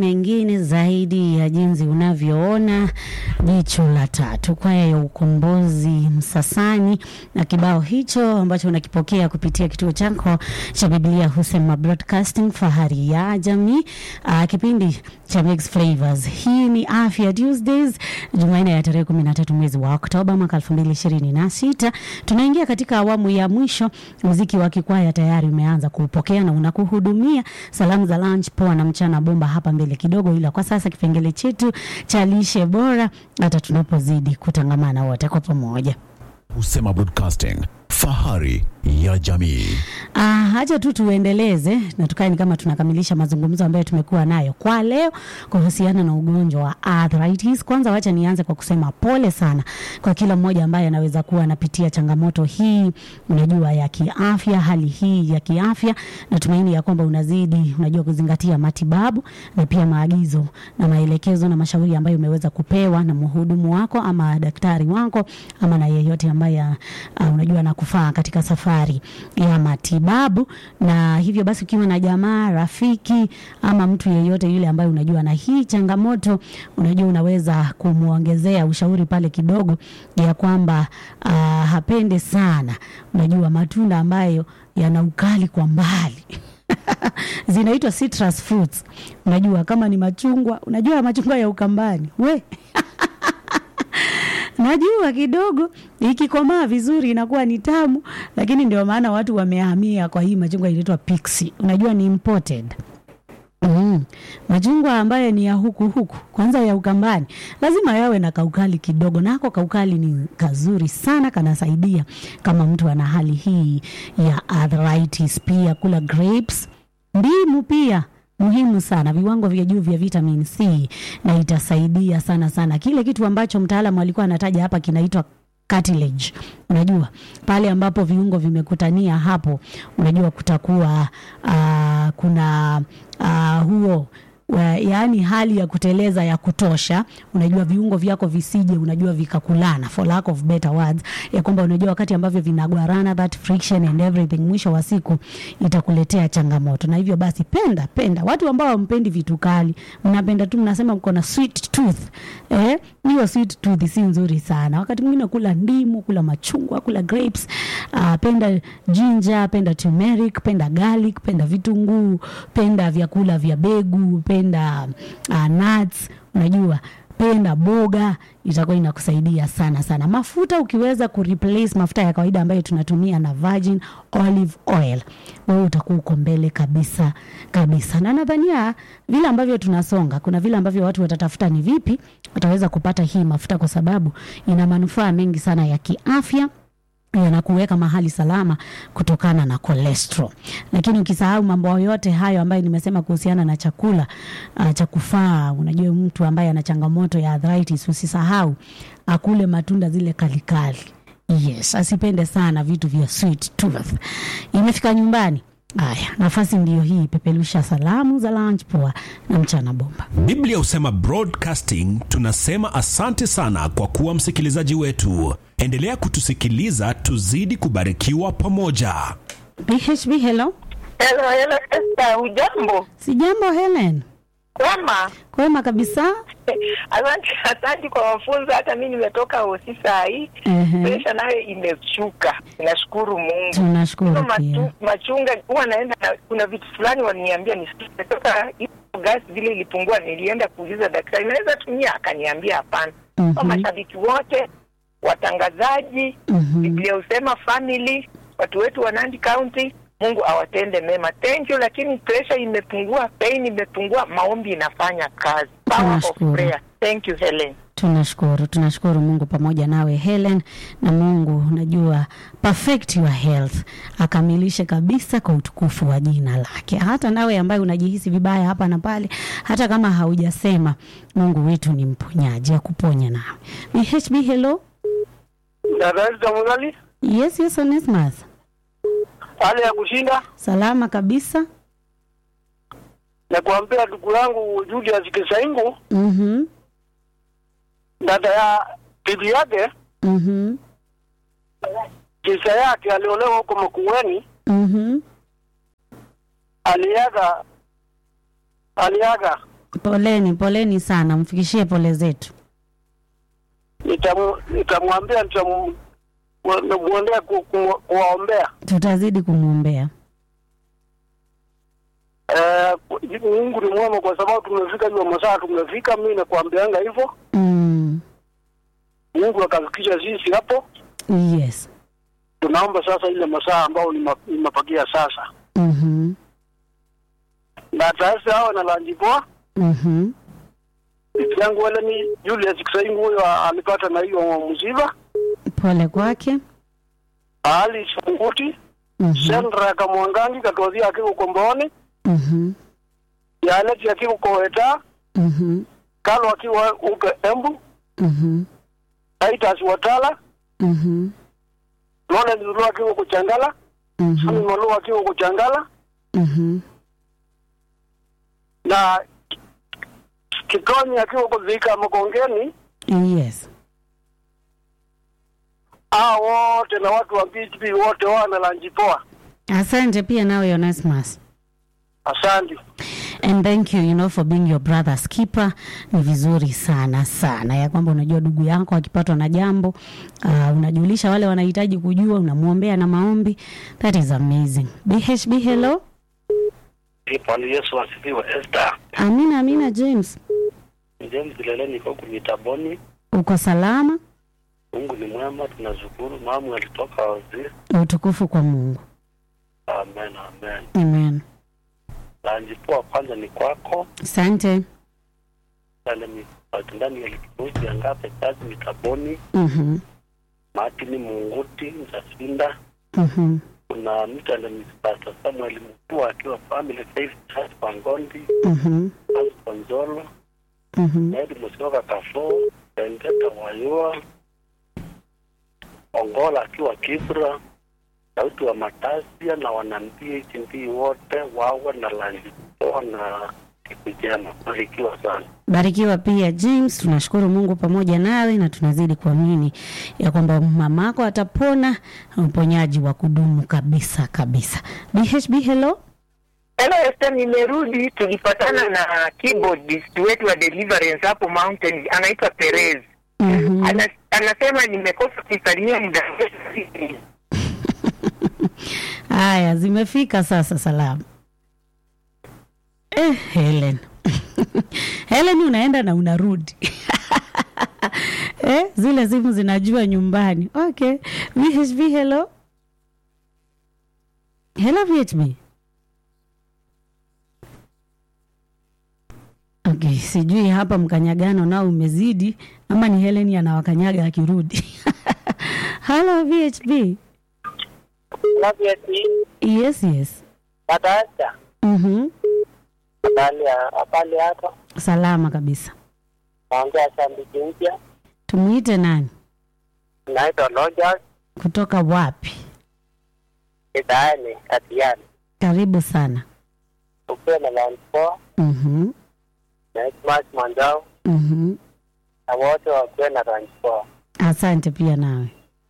mengine zaidi ya jinsi unavyoona. Jicho la tatu, kwaya ya ukombozi Msasani na kibao hicho ambacho unakipokea kupitia kituo chako cha Biblia Husema Broadcasting, fahari ya jamii. Uh, kipindi cha Mix Flavors. Hii ni Afya Tuesdays, Jumanne ya tarehe 13 mwezi wa Oktoba mwaka 2026. Tunaingia katika awamu ya mwisho. Muziki wa kikwaya tayari umeanza kuupokea na unakuhudumia. Salamu za lunch poa na mchana bomba hapa mbele kidogo, ila kwa sasa kipengele chetu cha lishe bora, hata tunapozidi kutangamana wote kwa pamoja. Husema Broadcasting, fahari ya jamii. Ah, hacha tu tuendeleze na tukae ni kama tunakamilisha mazungumzo ambayo tumekuwa nayo kwa leo kuhusiana na ugonjwa wa arthritis. Kwanza wacha nianze kwa kusema pole sana kwa kila mmoja ambaye anaweza kuwa anapitia changamoto hii, unajua ya kiafya, hali hii ya kiafya. Natumaini ya kwamba unazidi, unajua kuzingatia matibabu na pia maagizo na maelekezo na mashauri ambayo umeweza kupewa na mhudumu wako ama daktari wako ama na yeyote ambaye uh, unajua anakufaa katika safari ya matibabu. Na hivyo basi, ukiwa na jamaa, rafiki ama mtu yeyote yule ambaye unajua na hii changamoto, unajua unaweza kumwongezea ushauri pale kidogo ya kwamba uh, hapende sana, unajua matunda ambayo yana ukali kwa mbali zinaitwa citrus fruits. Unajua kama ni machungwa, unajua machungwa ya Ukambani we najua kidogo ikikomaa vizuri inakuwa ni tamu, lakini ndio maana watu wamehamia kwa hii machungwa inaitwa pixie. Unajua ni imported. Mm. Machungwa ambayo ni ya huku huku kwanza ya Ukambani lazima yawe na kaukali kidogo, nako kaukali ni kazuri sana, kanasaidia kama mtu ana hali hii ya arthritis. Pia kula grapes, ndimu pia muhimu sana, viwango vya juu vya vitamin C na itasaidia sana sana. Kile kitu ambacho mtaalamu alikuwa anataja hapa kinaitwa cartilage. Unajua pale ambapo viungo vimekutania hapo, unajua kutakuwa uh, kuna uh, huo yaani hali ya kuteleza ya kutosha, unajua viungo vyako visije, unajua vikakulana, for lack of better words, ya kwamba unajua wakati ambavyo vinagwarana, that friction and everything, mwisho wa siku itakuletea changamoto. Na hivyo basi, penda penda, watu ambao hampendi vitu kali, mnapenda tu, mnasema mko na sweet tooth eh, hiyo sweet tooth si nzuri sana. Wakati mwingine kula ndimu, kula machungwa, kula grapes, uh, penda ginger, penda turmeric, penda garlic, penda vitunguu, penda vyakula vya begu, penda uh, nuts, unajua penda boga, itakuwa inakusaidia sana sana. Mafuta ukiweza kureplace mafuta ya kawaida ambayo tunatumia na virgin olive oil, wewe utakuwa uko mbele kabisa kabisa. Na nadhania vile ambavyo tunasonga, kuna vile ambavyo watu watatafuta ni vipi wataweza kupata hii mafuta, kwa sababu ina manufaa mengi sana ya kiafya yanakuweka mahali salama kutokana na cholesterol. Lakini ukisahau mambo yote hayo ambayo nimesema kuhusiana na chakula uh, cha kufaa, unajua mtu ambaye ana changamoto ya arthritis, usisahau akule matunda zile kalikali. Yes, asipende sana vitu vya sweet tooth. Imefika nyumbani. Aya, nafasi ndiyo hii, pepelusha salamu za lunch poa na mchana bomba. Biblia husema broadcasting, tunasema asante sana kwa kuwa msikilizaji wetu. Endelea kutusikiliza, tuzidi kubarikiwa pamoja. BHB, hello. Hello, hello, Esther, hujambo? Si jambo Helen. Kwema. Kwema kabisa. Asante, asante kwa mafunzo. Hata mi nimetoka hosi saa hii, Ehe. presha nayo imeshuka. Nashukuru Mungu. Tunashukuru Hizo pia. matu- machunga huwa naenda na, kuna vitu fulani waliniambia nisikie toka hiyo gasi vile ilipungua, nilienda kuuliza daktari, naweza tumia? Akaniambia hapana. Mhm. Kwa mashabiki wote, watangazaji, Mhm. Biblia husema family, watu wetu wa Nandi County, Mungu awatende mema. Thank you, lakini pressure imepungua, pain imepungua, maombi inafanya kazi. Power of Tunashukuru. prayer. Thank you Helen. Tunashukuru, tunashukuru Mungu pamoja nawe Helen, na Mungu unajua perfect your health, akamilishe kabisa kwa utukufu wa jina lake. Hata nawe ambaye unajihisi vibaya hapa na pale, hata kama haujasema, Mungu wetu ni mponyaji, akuponye nawe. BHB, hello. Dada Esther Mugali, Yes, yes, Onesmus. hali ya kushinda Salama kabisa. na kuambia ndugu yangu Julius Kisaingu, Mhm. dada ya bibi yake, Mhm. kisa yake aliolewa huko Makueni, Mhm. aliaga aliaga Poleni, poleni sana, mfikishie pole zetu. Nitamu- Nitamwambia, nitamwendea kuwaombea. Tutazidi kumwombea. Eh, Mungu ni mwema kwa sababu tumefika hiyo masaa tumefika. Mimi nakuambianga hivyo, Mm. Mungu akafikisha sisi hapo. Yes. Tunaomba sasa ile masaa ambao nimepakia sasa, Mhm. na sasa hawa na lanjipoa Mhm. Bibi yangu wale ni Julius Kisaingu, huyo alipata na hiyo msiba. Pole kwake. Ali Sunguti Mhm. Sendra Kamwangangi Katodhi akiwa Komboni, Mhm. Yaneti akiwa Koweta, Mhm. Kalo akiwa uke Embu, Mhm. Titus Watala, Mhm. Lawrence Zulu akiwa Kuchangala, Sami Mhm. Malu akiwa Kuchangala Mhm. na Kikonyi akiwa Kuzika Makongeni. Yes. Hao wote na watu wa PHP wote wana lanjipoa. Asante pia nawe Onesimus. Asante. and thank you you know for being your brother's keeper ni vizuri sana sana ya kwamba unajua ndugu yako akipatwa na jambo uh, unajulisha wale wanahitaji kujua unamwombea na maombi that is amazing bhb hello Bwana Yesu asifiwe. Esther amina amina james James Lele niko kumitaboni. uko salama Mungu ni mwema, tunashukuru. Mamu alitoka waziri. utukufu kwa mungu Amen, amen. amen Lanjipoa kwanza ni kwako asante ale ndani ya kituo ya ngape kazi mitaboni. Mhm, Martin Munguti Mzasinda, mhm, kuna mtu ana Pastor Samuel Mutua akiwa Family Faith Church Pangondi, mhm, Pastor Nzolo, mhm. Edi Musyoka Kafo, Bendeta Wayua, Ongola akiwa Kibra, sauti wa Matasia na wanambia HND wote wawe na lanjipoa na siku njema. Barikiwa sana. barikiwa pia james tunashukuru mungu pamoja nawe na tunazidi kuamini ya kwamba mamako atapona na uponyaji wa kudumu kabisa kabisa bhb hello Hello Esther, nimerudi. Tulipatana na keyboardist wetu wa Deliverance hapo Mountain, anaitwa Perez. Mhm. Ana, anasema nimekosa kusalimia muda mrefu. haya zimefika sasa salamu eh, helen helen unaenda na unarudi eh, zile simu zinajua nyumbani okay vhb hello hello vhb okay sijui hapa mkanyagano nao umezidi ama ni helen anawakanyaga akirudi hello vhb yes yes Dada Mhm. habari habari yako? salama kabisa Naongea shabiki mpya, tumwite nani naitwa Rogers kutoka wapi Kitaani Katiani, karibu sana ukiwa na land four Mhm. na Ismail Mwanzao Mhm. na wote wakiwa na land four. asante pia nawe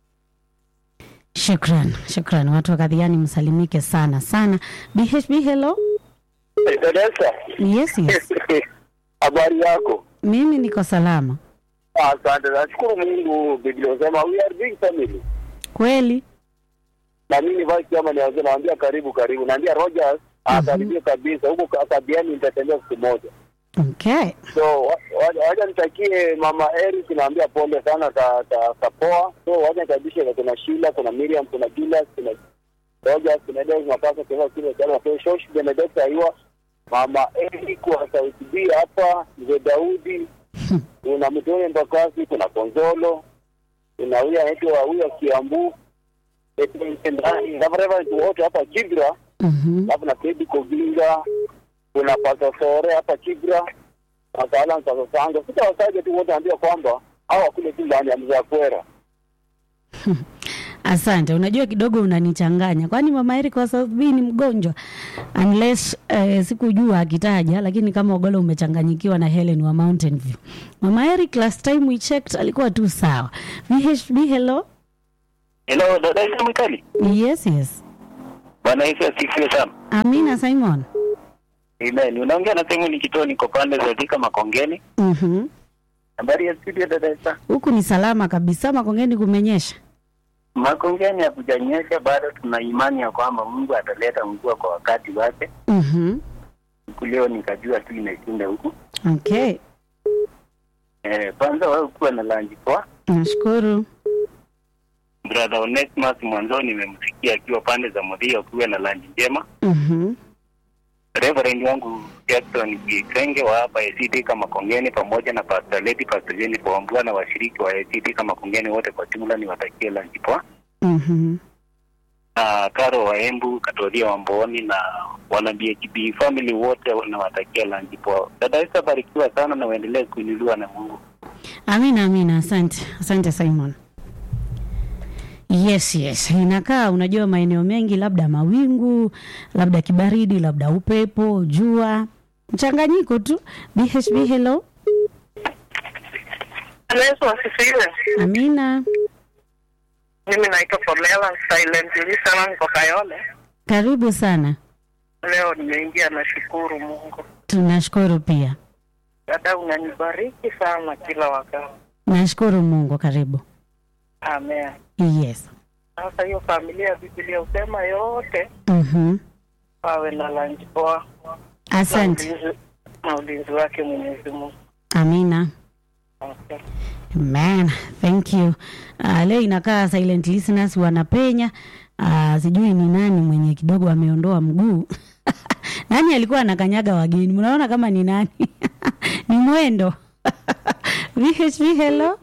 shukran shukran watu wa kadhiani msalimike sana sana bhb hello Dodesa, yes yes habari yako? mimi niko salama Asante, nashukuru Mungu. Biblia inasema we are big family, kweli na mimi vice chairman wazee naambia karibu karibu, naambia Rogers akaribia kabisa huko Kabiani, nitatembea siku moja. okay So wa- wa- wacha nitakie mama Eric, naambia pole sana, ka- ka- kapoa. So wacha nikaribishe, kuna Sheila, kuna Miriam, kuna Julius, kuna Rogers, kuna Deus Mapasa, kuna kile chama kwa Shosh Benedetta Aiwa, mama Eric wa Sauti B hapa, mzee Daudi, kuna Mtone Mbakasi, kuna Konzolo, kuna huyu anaitwa huyu Kiambu, ndani na Reverend wote hapa Kibra, Mhm. alafu na Teddy Koginga, kuna Pastor Sore hapa Kibra, wataalamu sasa sanga sita wasaje tu wote ambia kwamba hawa kule tu ndani ya mzee Kwera. asante unajua kidogo unanichanganya kwani mama Eric wa South B ni mgonjwa unless eh, sikujua akitaja lakini kama ogolo umechanganyikiwa na Helen wa Mountain View mama Eric last time we checked alikuwa tu sawa VHB hello Hello, dada Isa Mwikali. yes yes Bwana Yesu asifiwe sana. Amina Simon Amen. Unaongea na sehemu ni kituo niko pande za Thika Makongeni. Mhm. Habari ya studio dada Esther. Huku ni salama kabisa, Makongeni kumenyesha. Makongeni hakujanyesha bado, tuna imani ya kwamba Mungu ataleta mvua kwa wakati wake. Mhm. Siku leo nikajua tu imeshinda huku. Okay. Eh, kwanza wewe kuwa na lunch poa. Nashukuru. Brother Onesimus mwanzo nimemsikia akiwa pande za Modhia kuwa na lunch njema. Mhm. Reverend wangu Jackson Kikenge wa hapa ACT kama Kongeni pamoja na Pastor Lady Pastor Jennifer Wambua na washiriki wa ACT kama Kongeni wote kwa jumla niwatakie lunch poa. Mhm. na Karo wa Embu, Katoria wa Mbooni na wana BHB family wote nawatakia lanji poa. Dada Esther, barikiwa sana na uendelee kuinuliwa na Mungu. Amina, amina. Asante, asante Simon. Yes, yes, inakaa unajua, maeneo mengi labda mawingu, labda kibaridi, labda upepo, jua, mchanganyiko tu. BHB, hello. Yesu asifiwe. Amina, Mimi naitwa Pamela Silent Listener, niko Kayole. karibu sana. Leo nimeingia, nashukuru Mungu. Tunashukuru pia, Dada, unanibariki sana kila wakati. nashukuru Mungu. Karibu. Amen. Yes. Sasa hiyo familia ya Biblia husema yote Mhm. wawe na lunch poa na Asante. ulinzi- na ulinzi wake Mwenyezi Mungu. Amina. Okay. Man, thank you. Uh, leo inakaa silent listeners wanapenya. Uh, sijui ni nani mwenye kidogo ameondoa mguu. nani alikuwa anakanyaga wageni? Mnaona kama ni nani? ni mwendo. VHB hello.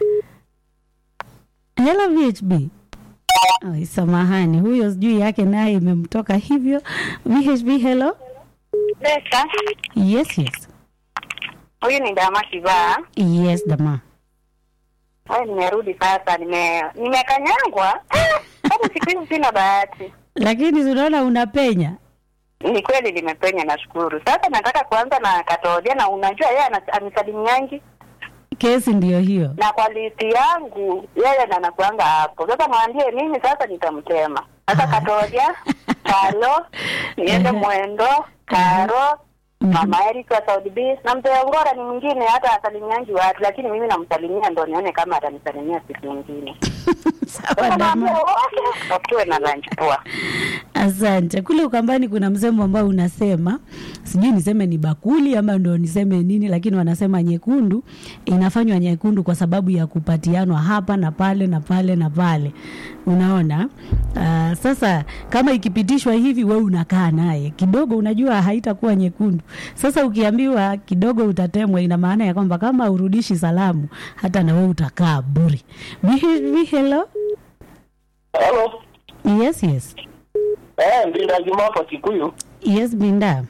Hello VHB. Oh, samahani, huyo sijui yake naye imemtoka hivyo. VHB hello. Besa, Yes, yes. huyu ni Dama Kivaa. Yes, dama. Haya, nimerudi sasa, nime nimekanyangwa. Hata siku hizi sina bahati. Lakini unaona unapenya. Ni kweli nimepenya, nashukuru. Sasa nataka kuanza na Katodia, na unajua yeye ana- anisalimiangi Kesi ndiyo hiyo. na kwa listi yangu yeye ndo anakuanga hapo. Sasa mwambie mimi sasa nitamtema. Sasa Katodia, Kalo, niende mwendo, Karo, Mama Eric wa Saudi B na mzee Ongora ni mwingine, hata asalimiangi watu, lakini mimi namsalimia ndo nione kama atanisalimia siku nyingine. Sawa Sasa dama. naambia wote wakuwe na lunch poa. Asante. Kule Ukambani kuna msemo ambao unasema, sijui niseme ni bakuli ama ndo niseme nini, lakini wanasema nyekundu inafanywa nyekundu kwa sababu ya kupatianwa hapa na pale na pale na pale. Unaona? Uh, sasa kama ikipitishwa hivi, we unakaa naye kidogo, unajua haitakuwa nyekundu. Sasa ukiambiwa kidogo utatemwa, ina maana ya kwamba kama urudishi salamu, hata na we utakaa buri. Bi- Hello? Hello. Yes, yes. Eh, Mbinda Juma kwa Kikuyu. Yes, Binda.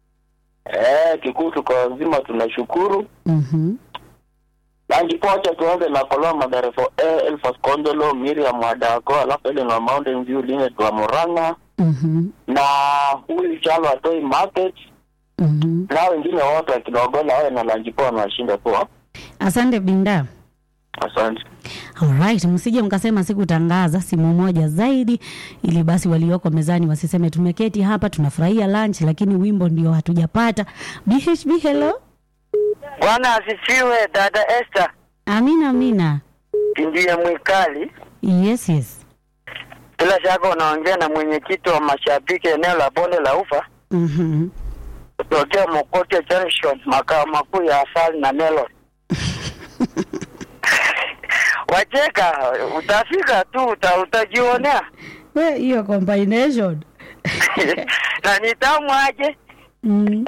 Eh, Kikuyu tuko wazima tunashukuru. Mhm. Nanjipocha tuanze na Koloma Madarefo eh, Elfas Kondolo, Miriam Wadako, alafu ile na Mountain View Line wa Murang'a Mhm. na huyu Chalo Atoi Market Mhm. na wengine wote wa Kidogola wawe na lanjipoa na washinda poa. Asante Binda. Asante. Alright, msije mkasema sikutangaza simu moja zaidi, ili basi walioko mezani wasiseme tumeketi hapa tunafurahia lunch, lakini wimbo ndio hatujapata. BHB, hello. Bwana asifiwe, dada Esther. Amina, amina. Ndiye mwikali. Yes, yes. Bila shaka unaongea na mwenyekiti wa mashabiki eneo la bonde la Ufa Mhm. kutokea Mokote Junction, makao makuu ya asali na melon. Wacheka, utafika tu uta, utajionea We, hiyo combination. na ni tamu aje. Mm.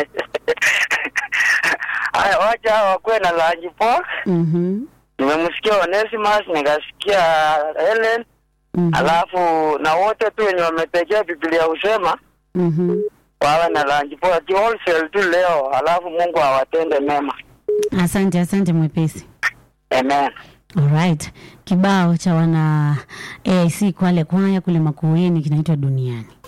Haya, wacha hawa wakuwe na lanji poa. Mhm. Nimemsikia Onesimus, nikasikia Helen, Mhm. alafu na wote tu wenye wametegea Biblia husema Mhm. wawe na lunch poa ki wholesale tu leo, alafu Mungu awatende mema. Asante, asante mwepesi. Amen. Alright. Kibao cha wana AIC Kwale Kwaya kule Makueni kinaitwa Duniani.